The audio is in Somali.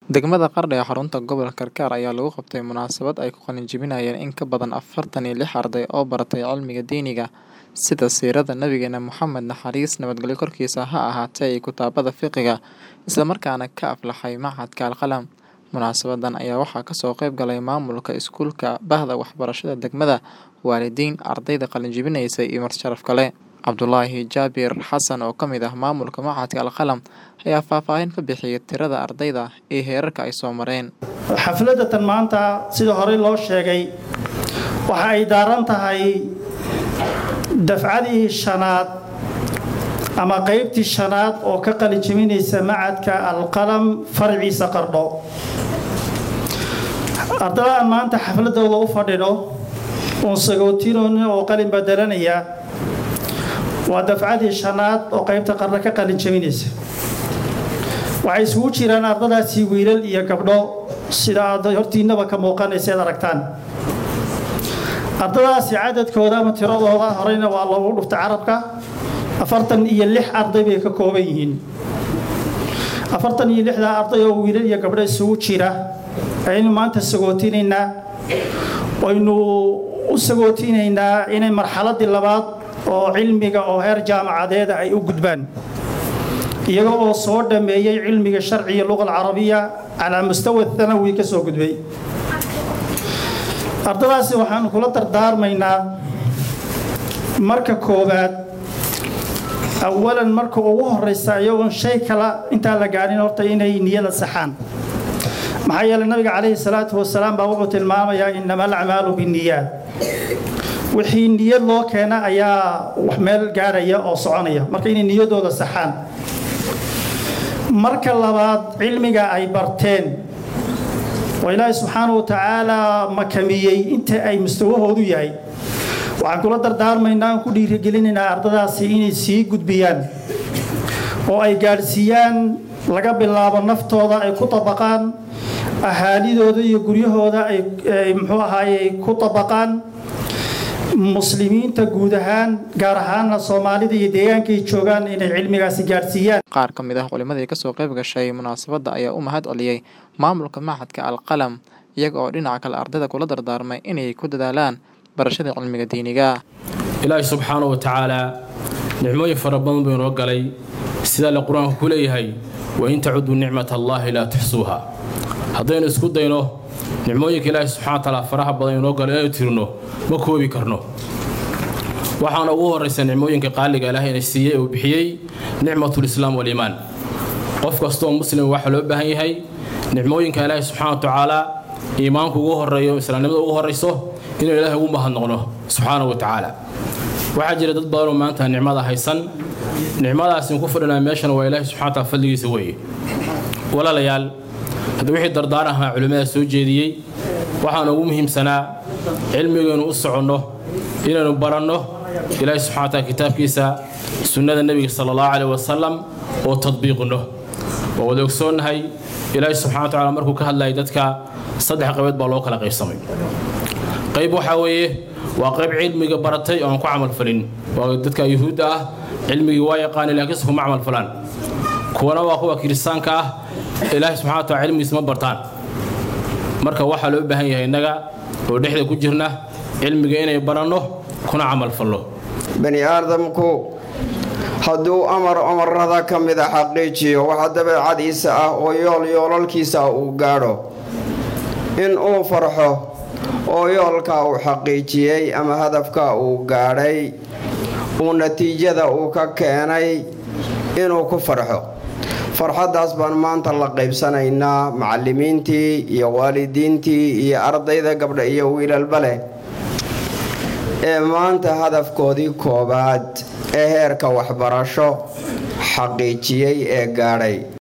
Degmada Qardho ee xarunta gobolka Karkar ayaa lagu qabtay munaasabad ay ku qalin jebinayeen in ka badan afartan iyo lix arday oo baratay cilmiga diiniga sida siirada nabigeena Muxamed naxariis nabadgelyo korkiisa ha ahaatee iyo kitaabada fiqiga isla markaana ka aflaxay Machadka Al-Qalam. Munaasabadan ayaa waxaa kasoo qayb galay maamulka iskuulka, bahda waxbarashada degmada, waalidiin, ardayda qalin jebinaysay iyo marti sharaf kale. Cabdulaahi Jaabir Xasan oo ka mid ah maamulka Machadka Al-Qalam ayaa faahfaahin ka bixiyay tirada ardayda iyo heerarka ay soo mareen. xafladatan maanta sida horey loo sheegay waxa ay daaran tahay dafcadii shanaad ama qaybtii shanaad oo ka qalin jebinaysa macadka alqalam farciisa qardho ardada aan maanta xafladooda u fadhino uun sagootinoonin oo qalin badelanaya waa dafcadii shanaad oo qaybta qardho ka qalin jebinaysa waxay isugu jiraan ardadaasi wiilal iyo gabdho sida aad hortiinaba ka muuqanaysa ad aragtaan ardadaasi cadadkooda ama tiradooda horeyna waa loogu dhufta carabka afartan iyo lix arday bay ka kooban yihiin afartan iyo lixdaa arday oo wiilal iyo gabdho isugu jira ayaynu maanta sagootinaynaa waynu u sagootinaynaa inay marxaladii labaad oo cilmiga oo heer jaamacadeeda ay u gudbaan iyaga oo soo dhammeeyey cilmiga sharciga luqa alcarabiya calaa mustawa thanawi ka soo gudbay ardadaasi waxaanu kula dardaarmaynaa marka koowaad awalan marka ugu horeysa iyagoon shay kala intaan la gaadhin horta inay niyada saxaan maxaa yeeley nabiga calayhi salaatu wasalaam baa wuxuu tilmaamayaa inama alacmaalu binniyaad wixii niyad loo keena ayaa wax meel gaadhaya oo soconaya marka inay niyadooda saxaan marka labaad cilmiga ay barteen oo ilaahay subxaana wa tacaalaa makamiyey inta ay mustawahoodu yahay waxaan kula dardaarmaynaa aan ku dhiirigelinaynaa ardadaasi inay sii gudbiyaan oo ay gaadhsiiyaan laga bilaabo naftooda ay ku tabaqaan ahaalidooda iyo guryahooda ay muxuu ahaaye ku tabaqaan muslimiinta guud ahaan gaar ahaana soomaalida iyo deegaankay joogaan inay cilmigaasi gaadhsiiyaan qaar ka mid ah culimadii kasoo qayb gashay munaasabadda ayaa u mahad celiyey maamulka Machadka Al-Qalam iyaga oo dhinaca kale ardayda kula dardaarmay inay ku dadaalaan barashada cilmiga diiniga ilaahay subxaana wa tacaalaa nicmooyin fara badan buu inoo galay sidaa le qur-aanku ku leeyahay wain tacuduu nicmat allaahi laa tuxsuuha haddaynu isku dayno nicmooyinka ilaahay subxana wa tacaala faraha badan inoo galo inaynu tirno ma koobi karno waxaana ugu horraysa nicmooyinka qaaliga ilaahay ina siiyey uu bixiyey nicmatulislaam waliimaan qof kastoo muslim waxaa loo baahan yahay nicmooyinka ilaahay subxana wa tacaalaa iimaanku ugu horreeyo islaamnimada ugu horrayso inuu ilaahay ugu mahadnoqno subxaana wa tacaala waxaa jira dad badanoo maanta nicmada haysan nicmadaasi ku fadhinaa meeshan waa ilaahay subxana wa taala fadligiisa weeye walaalayaal hadda wixii dardaan ahaa culimmada soo jeediyey waxaana ugu muhiimsanaa cilmigaynu u soconno inaynu baranno ilaahay subxana wa taala kitaabkiisa sunnada nebiga sala allahu caleyh wasalam oo tadbiiqino waa wada ogsoonnahay ilaahay subxana wa tacala markuu ka hadlayay dadka saddex qaybood baa loo kala qaybsamay qayb waxaa weeye waa qayb cilmiga baratay oo aan ku camalfalin waa dadka yuhuudda ah cilmigii waa yaqaani laakiinse kuma camalfalaan kuwana waa kuwa kiristaanka ah ilaahay subxana wa tacala cilmigiisa ma bartaan marka waxaa loo baahan yahay innaga oo dhexda ku jirna cilmiga inay baranno kuna camalfalno bani aadamku hadduu amar amarada ka mida xaqiijiyo waxa dabeecadiisa ah oo yool yoolalkiisa uu gaadho in uu farxo oo yoolka uu xaqiijiyey ama hadafka uu gaadhay uu natiijada uu ka keenay inuu ku farxo farxaddaas baan maanta la qaybsanaynaa macallimiintii iyo waalidiintii iyo ardayda gabdha iyo wiilalba leh ee maanta hadafkoodii koowaad ee heerka waxbarasho xaqiijiyey ee gaadhay